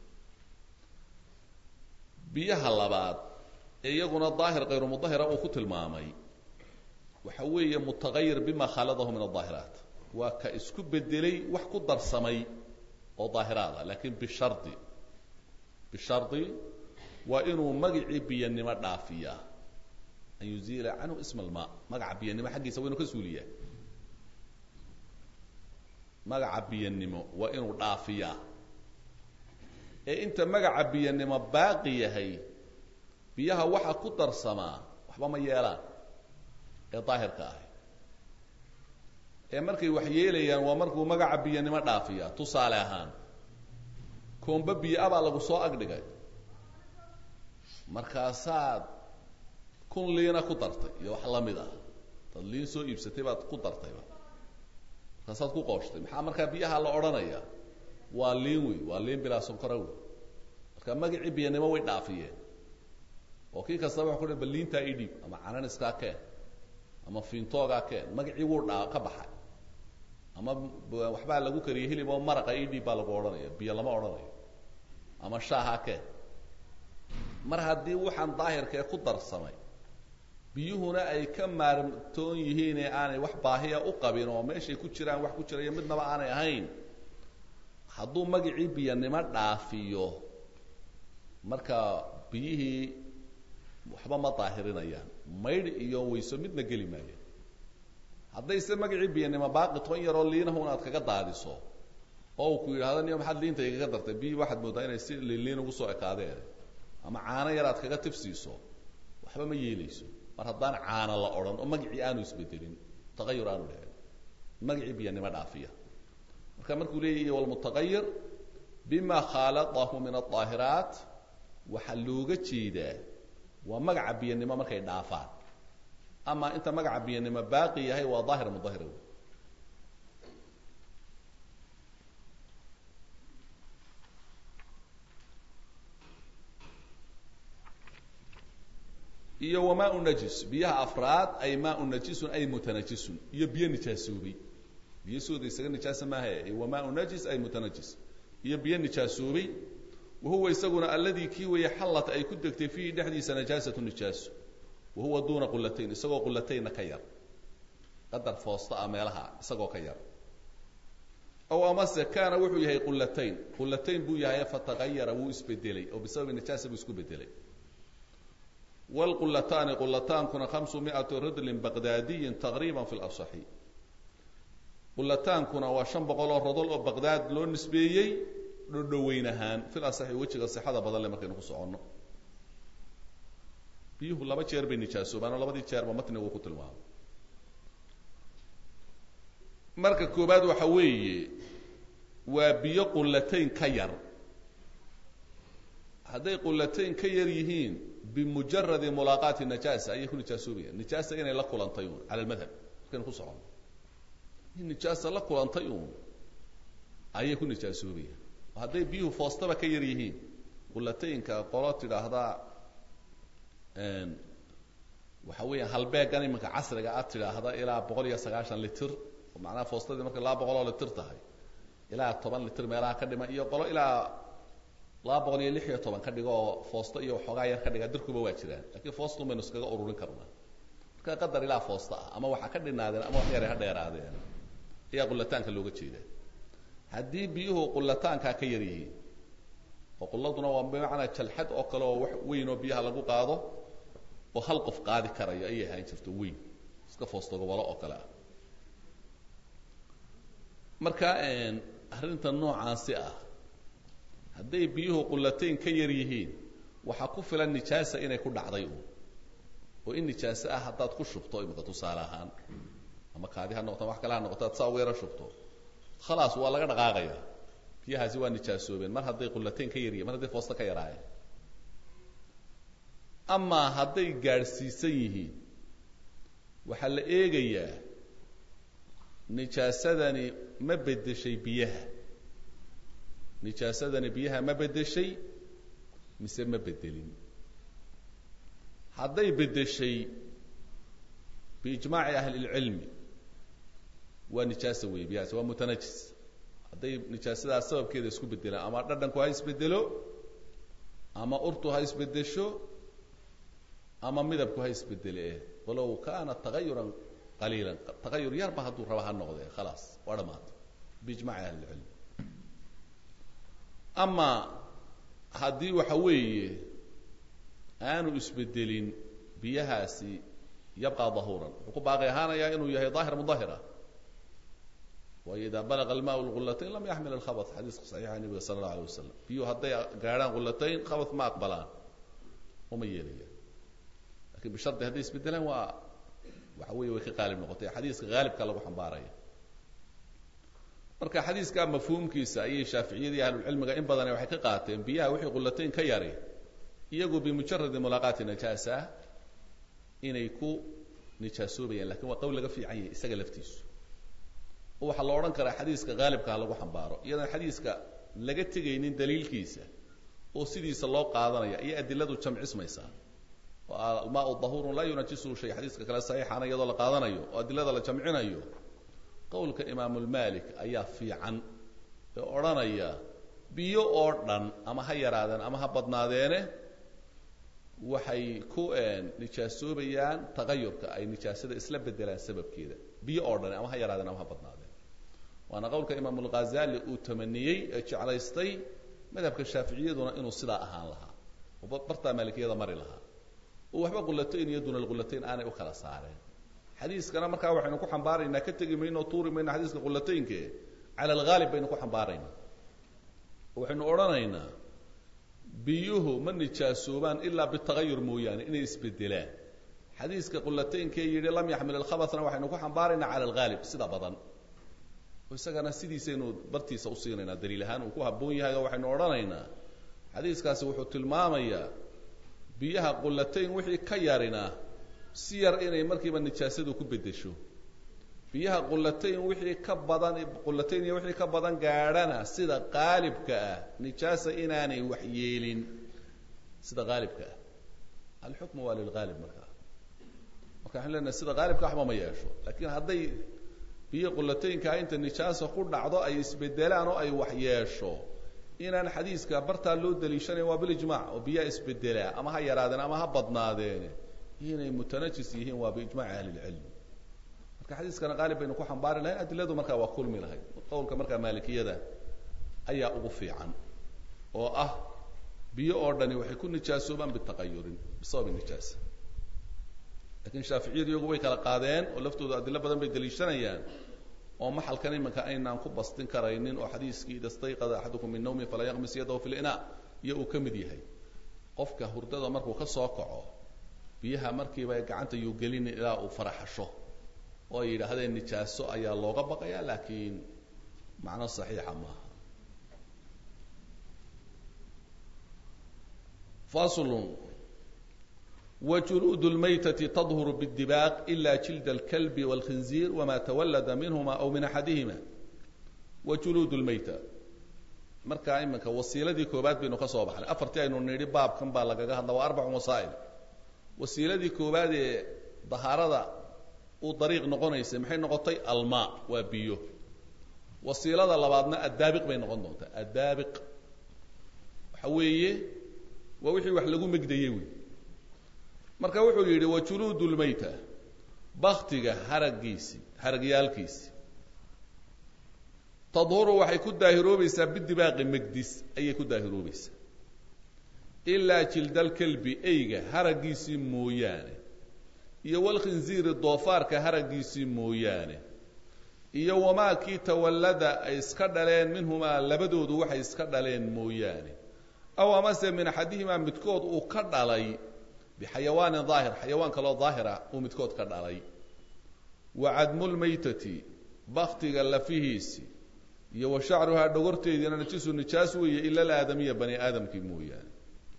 Speaker 1: biyaha labaad ee iyaguna daahir kayru mudahira uu ku tilmaamay waxa weeye mutagayir bima khaladahu min adaahiraat waa ka isku bedelay wax ku darsamay oo daahiraada laakiin bishardi bishardi waa inuu magicii biyanimo dhaafiyaa an yuziila canhu isma almaa magaca biyanimo xaggiisa waa inuu ka suuliyaa magaca biyanimo waa inuu dhaafiyaa ee inta magaca biyanimo baaqi yahay biyaha waxa ku darsamaa waxba ma yeelaan ee daahirka ahi ee markay wax yeelayaan waa markuu magaca biyanimo dhaafiya tusaale ahaan koombe biyo abaa lagu soo agdhigay markaasaad kun liina ku dartay iyo wax lamid ah dad liin soo iibsatay baad ku dartayba markaasaad ku qooshtay maxaa markaa biyaha la odhanaya waa liin wey waa liin bilaa sonkora wey marka magacii biyanimo way dhaafiyeen oo kii kastaba wa ku ba liintaa i dhiib ama cananiskaa keen ama fiintoogaa keen magacii wuu dhaa ka baxay ama waxbaa lagu kariyay hilib oo maraqa i dhiib baa lagu odhanaya biyo lama odhanayo ama shaaha keen mar haddii waxaan daahirkee ku darsamay biyuhuna ay ka maartoon yihiin ee aanay wax baahiya u qabin oo meeshay ku jiraan wax ku jirayo midnaba aanay ahayn hadduu magacii biyanimo dhaafiyo marka biyihii waxba ma daahirinayaan maydh iyo wayso midna geli maaya haddayse magacii biyanimo baaqi toban yaroo liinahun aad kaga daadiso oo uu ku yidhahdo niyo maxaad liinta igaga dartay biyi waxaad moodaa inay si liinliin ugu soo ekaadeen ama caano yar aad kaga tifsiiso waxba ma yeelayso mar haddaan caano la odhan oo magacii aanu isbedelin tagayur aanu dhicin magacii biyanimo dhaafiya marka markuu leeyahy walmutaqayir bima khaaladahu min adaahiraat waxaa looga jeedaa waa magaca biyanimo markay dhaafaan ama inta magaca biyanimo baaqi yahay waa daahir mudahir wey iyo wamaau najis biyaha afraad ay maau najisun ay mutanajisun iyo biyo nijaasoobay biyo sooda isaga nijaasa maaha wamaau najis ay mutanajis iyo biyo nijaasoobay wahuwa isaguna alladii kii weeye xallat ay ku degtay fiihi dhexdiisa najaasatu nijaaso wahuwa duuna qulatayn isagoo qulataynna ka yar qadar foosta ah meelaha isagoo ka yar aw amase kaana wuxuu yahay qulatayn qulatayn buu yahay fatagayara wuu isbedelay oo bisababi nijaasa buu isku bedelay wlqulataani qulataankuna hamsu miatu ridlin baqdaadiyin taqriiba fi lasaxi qulataankuna waa shan boqol oo rodol oo baqdaad loo nisbeeyey dhodhoweyn ahaan fil asaxi wejiga sixada badan le markaynu ku soconno biyuhu laba jeer bay nijaasoobaan oo labadii jeerba matnigu ku tilmaamo marka koobaad waxa weeye waa biyo qulatayn ka yar hadday qulatayn ka yar yihiin bimujaradi mulaaqaati najaasa ayay ku nijaasoobayaan nijaasa inay la kulantay uun cala almadhab markaynu ku socono in nijaasa la kulantay uun ayay ku nijaasoobayaan hadday biyuhu foostaba ka yar yihiin qulatayinka qolo tidhaahdaa waxa weeyaan halbeegan iminka casriga aad tidhaahda ilaa boqol iyo sagaashan litir oo macnaha foostadii markay laba boqol oo litir tahay ilaa toban litir meelaha ka dhima iyo qolo ilaa laba boqol iyo lix iyo toban ka dhigo oo foosto iyo waxoogaa yar ka dhiga dirkuba waa jiraan lakiin foostun baynu iskaga ururin karnaa marka qadar ilaa foosta ah ama waxa ka dhinaadeen ama wax yar ha dheeraadeen ayaa qulataanka looga jeedaa haddii biyuhu qulataankaa ka yar yihiin oo quladuna waa bimacnaa jalxad oo kale oo wax weyn oo biyaha lagu qaado oo hal qof qaadi karayo ayay ahaan jirto weyn iska foosto gobolo oo kale ah marka arrinta noocaasi ah hadday biyuhu qulatayn ka yar yihiin waxaa ku filan nijaasa inay ku dhacday uun oo in nijaase ah haddaad ku shubto imika tusaale ahaan ama kaadi ha noqoto wax kale ha noqoto ad saa ugu yaro shubto khalaas waa laga dhaqaaqaya biyahaasi waa nijaasoobeen mar hadday qulatayn ka yaryihin mar hadday foosto ka yaraayeen amaa hadday gaadhsiisan yihiin waxaa la eegayaa nijaasadani ma beddeshay biyaha nijaasadani biyaha ma beddeshay mise ma beddelin hadday beddeshay biijmaaci ahli lcilmi waa nijaasa weeye biyahaasi waa mutanajis hadday nijaasadaas sababkeeda isku beddelaan ama dhadhanku ha isbeddelo ama urtu ha isbeddesho ama midabku ha isbedele walow kaana tagayuran qaliilan tagayur yarba hadduu raba ha noqdee khalaas waa dhamaatay biijmaci ahli lcilm ama haddii waxa weeye aanu isbedelin biyahaasi yabqa dahuuran wuxuu ku baaqi ahaanayaa inuu yahay daahir mudahira waayo idaa balaga almaau lgulatayn lam yaxmil alkhabat xadiiska saxiixa nabiga sala allahu alay wasalam biyuhu hadday gaadhaan gulatayn khabat ma aqbalaan uma yeelayaan lakin bishardi hadday isbedelaan waa waxa weeye way ka qaalib noqotay xadiiska haalibka lagu xambaaraya marka xadiiska mafhuumkiisa ayay shaaficiyadii ahlulcilmiga in badane waxay ka qaateen biyaha wixii qulatayn ka yari iyagu bimujaradi mulaaqaati najaasa inay ku nijaasoobayaan lakin waa qawl laga fiican yahay isaga laftiisu oo waxaa la odhan karaa xadiiska haalibkaha lagu xambaaro iyadan xadiiska laga tegaynin daliilkiisa oo sidiisa loo qaadanaya iyo adiladu jamcismaysaa oo almaau dahurun laa yunajisuhu shay xadiiska kale saxiixana iyadoo la qaadanayo oo adilada la jamcinayo qowlka imaamulmalik ayaa fiican ee odhanaya biyo oo dhan ama ha yaraadeen ama ha badnaadeene waxay ku nijaasoobayaan tagayurka ay nijaasada isla bedelaan sababkeeda biyo oo dhan ama ha yaraadeen ama ha badnaadeen waana qowlka imaamulghazali uu tamaniyey ee jeclaystay madhabka shaaficiyaduna inuu sidaa ahaan lahaa oo bartaa maalikiyada mari lahaa oo waxba qulatayn iyo duna lqulatayn aanay u kala saareen xadiiskana markaa waxaynu ku xambaaraynaa ka tegi mayno o tuuri mayno xadiiska qulataynke cala alghaalib baynu ku xambaaraynaa waxaynu odhanaynaa biyuhu ma nijaasoobaan ilaa bitagayur mooyaane inay isbedelaan xadiiska qulataynkee yidhi lam yaxmil alkhabatna waxaynu ku xambaaraynaa cala alghaalib sida badan oo isagana sidiisaynu bartiisa usiinaynaa daliil ahaan uu ku habboon yahay oo waxaynu odhanaynaa xadiiskaasi wuxuu tilmaamayaa biyaha qulatayn wixii ka yarina si yar inay markiiba nijaasadu ku bedesho biyaha qulatayn wixii ka badan qulatayn iyo wixii ka badan gaadhana sida qaalibka ah nijaasa inaanay wax yeelin sida qaalibka ah alxukmu waa lilghaalib markaa marka waxaan leenahay sida qaalibka waxba ma yeesho lakin hadday biyo qulataynkaa inta nijaasa ku dhacdo ay isbedelaan oo ay wax yeesho inaan xadiiska bartaa loo daliishanayn waa bilijmac oo biyaa isbedelaa ama ha yaraadeen ama ha badnaadeen inay mutanajis yihiin waa biijmaci ahli lcilm marka xadiiskana qaalib baynu ku xambaari lahayn adiladu markaa waa kulmi lahayd qowlka markaa maalikiyada ayaa ugu fiican oo ah biyo oo dhani waxay ku nijaasoobaan bitaqayurin bisababi nijaasa lakin shaaficiyadu iyagu way kala qaadeen oo laftooda adilo badan bay daliishanayaan oo maxalkan imanka aynaan ku bastin karaynin oo xadiiskii ida stayqada axadukum min nawmi falaa yaqmis yadahu fi lina iyo uu ka mid yahay qofka hurdada markuu ka soo kaco biyaha markiiba gacanta yuu gelinin ilaa uu faraxasho oo ay yidhaahdeen nijaaso ayaa looga baqaya laakiin macno saxiixa maaha faslun وجلود الميتة تظهر بالدباق إلا جلد الكلب والخنزير وما تولد منهما أو من أحدهما وجلود الميتة markaa iminka wasiiladii koobaad baynu ka soo baxnay afartii aynu nidhi baabkan baa lagaga hadla waa arbacu wasaa'il wasiiladii koobaad ee dahaarada uu dariiq noqonaysay maxay noqotay almaa waa biyo wasiilada labaadna addaabiq bay noqon doontaa addaabiq waxa weeye waa wixii wax lagu megdayey wey marka wuxuu yidhi wajuluud lmayta baktiga haraggiisi haragyaalkiisi tadhuru waxay ku daahiroobaysaa bidibaaqi megdis ayay ku daahiroobaysaa ilaa jildalkelbi eyga haraggiisii mooyaane iyo walkhinziiri doofaarka haraggiisii mooyaane iyo wamaa kii tawallada ay iska dhaleen minhumaa labadoodu waxay iska dhaleen mooyaane aw amase min axadihimaa midkood uu ka dhalay bixayawaanin daahir xayawaan kaloo daahira uu midkood ka dhalay wa cadmulmaytati baktiga lafihiisi iyo wa shacruhaa dhogorteediina najisu nijaas weeye ila alaadamiya bani aadamkii mooyaane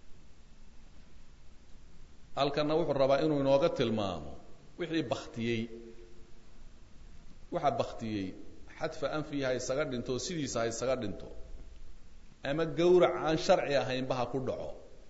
Speaker 1: halkanna wuxuu rabaa inuu inooga tilmaamo wixii baktiyey waxa baktiyey xadfa anfihi ha isaga dhinto oo sidiisa ha isaga dhinto ama gawrac aan sharci ahaynba ha ku dhaco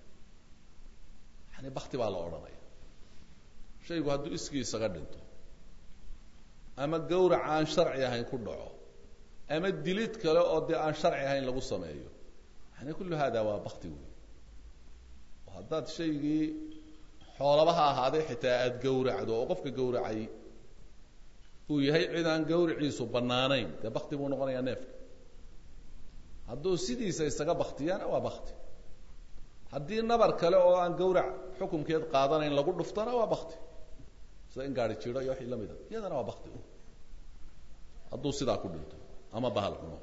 Speaker 1: yani bakti baa la odhanaya shaygu hadduu iskii isaga dhinto ama gawrac aan sharci ahayn ku dhaco ama dilid kale oo dee aan sharci ahayn lagu sameeyo yani kullu hada waa bakti wey oo haddaad shaygii xoolaba ha ahaaday xitaa aada gawracdo oo qofka gawracay uu yahay cid aan gawriciisu bannaanayn dee bakti buu noqonayaa neefka hadduu sidiisa isaga baktiyaana waa bakti haddii nabar kale oo aan gawrac xukumkeed qaadanayn lagu dhuftana waa bakti sida in gaari jiro iyo wixii la mida iyadana waa bakti hadduu sidaa ku dhinto ama bahal xumo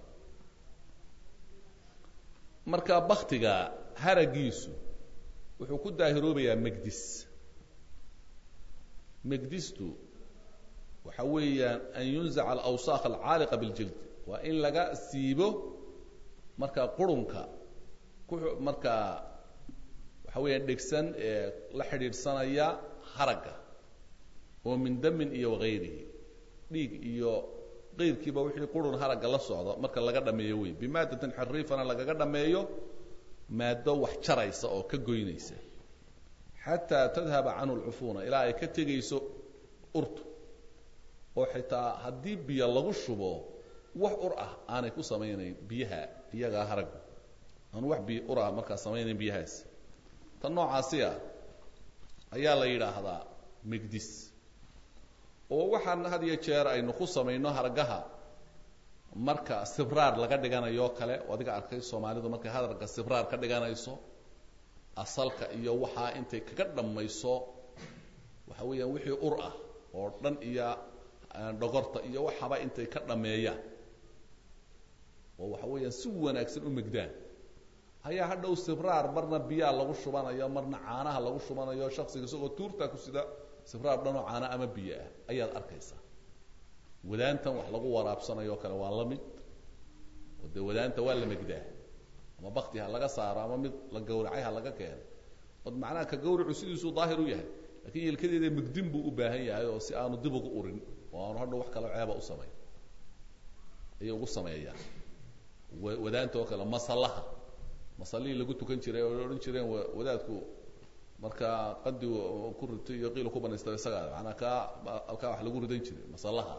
Speaker 1: marka baktiga haragiisu wuxuu ku daahiroobayaa megdis megdistu waxa weeyaan an yunzaca alawsaakh alcaaliqa biljild waa in laga siibo markaa qurunka ku markaa waxa weeyaan dhegsan ee la xidhiidhsanaya haragga oo min damin iyo wagayrihi dhiig iyo qayrkiiba wixii qurun haragga la socda marka laga dhameeyo wey bimaadatin xariifana lagaga dhameeyo maado wax jaraysa oo ka goynaysa xataa tadhaba canhu lcufuuna ilaa ay ka tegayso urtu oo xitaa haddii biyo lagu shubo wax ur ah aanay ku samaynayn biyaha iyagaa haragga aanu wax biyo ur ah markaa samaynayn biyahaas tan noocaasi ah ayaa la yidhaahdaa megdis oo waxaan had iyo jeer aynu ku samayno hargaha marka sibraar laga dhiganayo kale adiga arkay soomaalidu markay hadarka sibraar ka dhiganayso asalka iyo waxaa intay kaga dhammayso waxa weeyaan wixii ur ah oo dhan iyo dhogorta iyo waxaba intay ka dhameeyaan oo waxa weeyaan si wanaagsan u megdaan ayaa hadhow sibraar marna biyaa lagu shubanayo marna caanaha lagu shubanayo shaksiga isagoo tuurtaa ku sida sibraar dhanoo caana ama biyo ah ayaad arkaysaa wadaantan wax lagu waraabsanayo kale waa la mid oo dee wadaanta waa la megdaa ama bakti ha laga saaro ama mid la gawracay ha laga keeno od macnaha ka gawracu sidiisuu daahir u yahay lakiin yelkadeeda megdin buu u baahan yahay oo si aanu dib ugu urin oo aanu hadhow wax kaloo ceeba u samayn ayay ugu sameeyaan wadaanta oo kale masallaha masallihii lagu tukan jiray oo odhan jireen wadaadku markaa qandi ku ritay iyo qiila ku banaystay isagaa manaa kaa alkaa wax lagu ridan jiray masallaha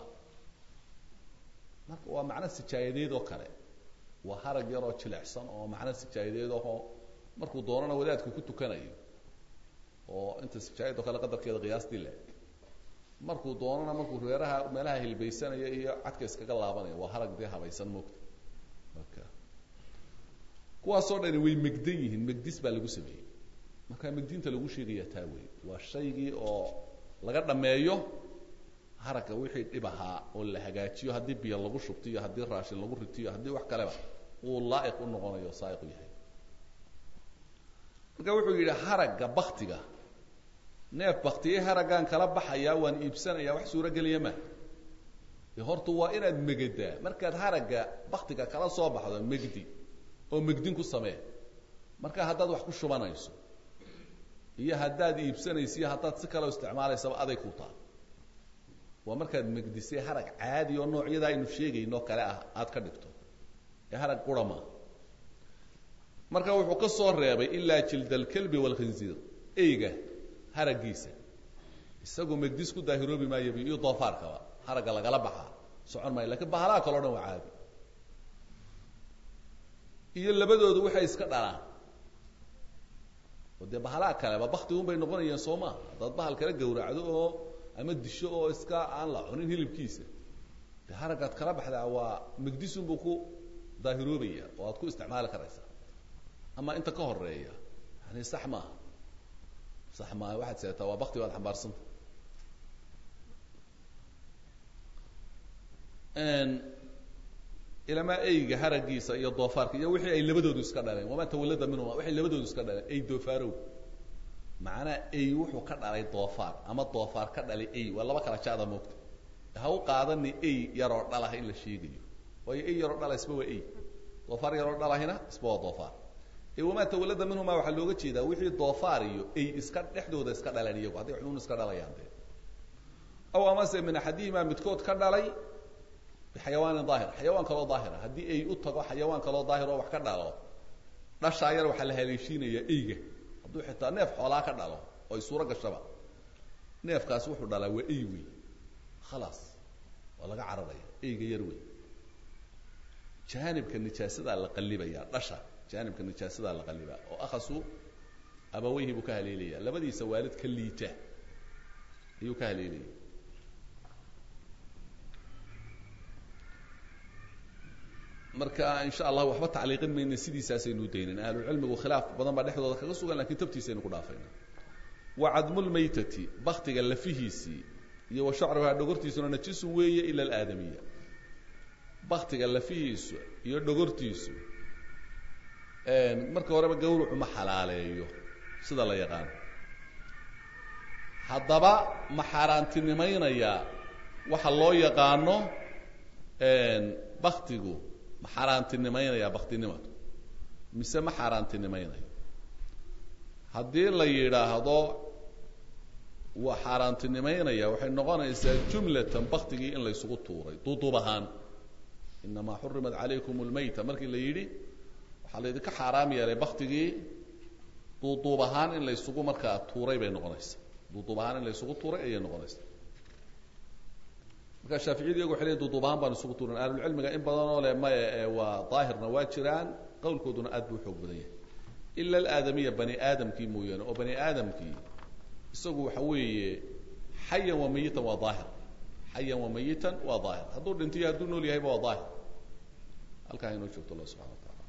Speaker 1: marka waa macno sijaayadeed oo kale waa harag yaroo jilecsan oo macno sijaayadeed ahoo markuu doonana wadaadku ku tukanayo oo inta sijaayad oo kale qadarkeeda qiyaastii le markuu doonana markuu reeraha meelaha hilbaysanaya iyo cadka iskaga laabanaya waa harag dee habaysan moogta marka kuwaasoo dhani way megdan yihiin megdis baa lagu sameeyey marka megdinta lagu sheegaya taa wey waa shaygii oo laga dhameeyo haragga wixii dhib ahaa oo la hagaajiyo haddii biyo lagu shubto iyo haddii raashin lagu ritiyo haddii wax kaleba uu laa'iq u noqonayo saaiq u yahay marka wuxuu yidhi haragga baktiga neef baktiyey haraggaan kala baxayaa waan iibsanayaa wax suurogeliya ma de horta waa inaad megadaa markaad haragga baktiga kala soo baxdo megdi oo megdin ku samee marka haddaad wax ku shubanayso iyo haddaad iibsanaysa iyo haddaad si kaleo isticmaalaysaba aday ku taal waa markaad megdisay harag caadi oo noocyada aynu sheegayno kale ah aada ka dhigto ee harag qura maa marka wuxuu ka soo reebay ilaa jild alkalbi waalkhinziir eyga haraggiisa isagoo megdis ku daahiroobi maayo iyo doofaarkaba haragga lagala baxaa socon maayo lakiin bahalaha kaleo dhan waa caadi iyo labadoodu waxay iska dhalaan oo dee bahalaha kaleba baktigun bay noqonayaan soo maa haddaad bahal kala gawracdo oo ama disho oo iska aan la cunin hilibkiisa dee haraggaad kala baxdaa waa megdisun buu ku daahiroobaya oo aad ku isticmaali karaysaa ama inta ka horeeya yani sax maaha sax maaha waxaad seetaa waa bakti baad xambaarsanta ilamaa eyga haraggiisa iyo doofaarka iyo wixii ay labadoodu iska dhaleen wamaa tawallada minhuma waxay labadoodu iska dhaleen ey doofaarow macnaa ey wuxuu ka dhalay doofaar ama doofaar ka dhalay ey waa laba kala jaada moogta ha u qaadani ey yaroo dhalah in la sheegayo waayo ey yaroo dhala isba waa ey doofaar yaroo dhalahina isba waa doofaar ee wamaa tawallada minhuma waxaa looga jeedaa wixii doofaar iyo ey iska dhexdooda iska dhaleen iyagu hadday xunuun iska dhalayaan dee aw amase min axadihimaa midkood ka dhalay bixayawaanin daahir xayawaan kaloo daahira haddii ey u tago xayawaan kaloo daahir oo wax ka dhalo dhashaa yar waxaa la haleeshiinayaa eyga hadduu xitaa neef xoolaa ka dhalo oo ay suuro gashaba neefkaas wuxuu dhalaa waa ey wey khalaas waa laga cararaya eyga yar wey jaanibka nijaasadaa la qallibaya dhasha jaanibka nijaasadaa la qallibaa oo akhasu abaweyhi buu ka haleelaya labadiisa waalid ka liita ayuu ka haleelaya marka insha allah waxba tacliiqin mayna sidiisaasaynu daynin ahlucilmigu khilaaf badan baa dhexdooda kaga sugan lakin tabtiisaynu ku dhaafayna wa cadmulmaytati baktiga lafihiisii iyo wa shacruhaa dhogortiisuna najisun weeye ila alaadamiya baktiga lafihiisu iyo dhogortiisu marka horeba gawrucu ma xalaaleeyo sida la yaqaano haddaba ma xaaraantinimaynayaa waxa loo yaqaano baktigu ma xaaraantinimaynayaa baktinimadu mise ma xaaraantinimaynayo haddii la yidhaahdo waa xaaraantinimaynaya waxay noqonaysaa jumlatan baktigii in laysugu tuuray duuduub ahaan inamaa xurimat calaykum lmayta markii la yidhi waxaa laydinka xaaraam yeelay baktigii duuduub ahaan in laysugu markaa tuuray bay noqonaysaa duuduub ahaan in laysugu tuuray ayay noqonaysaa marka shaaficiyadu iyagu waxay leeyiin duuduub ahaan baan isugu tuuran ahlulcilmiga in badan oo leh maya ee waa daahirna waa jiraan qowlkooduna aad buu xoog badan yahay ila alaadamiya bani aadamkii mooyaane oo bani aadamkii isagu waxa weeye xayan wa mayitan waa daahir xayan wa mayitan waa daahir hadduu dhintiyo hadduu nool yahayba waa daahir halkaa inoo joogto allah subxana wa tacala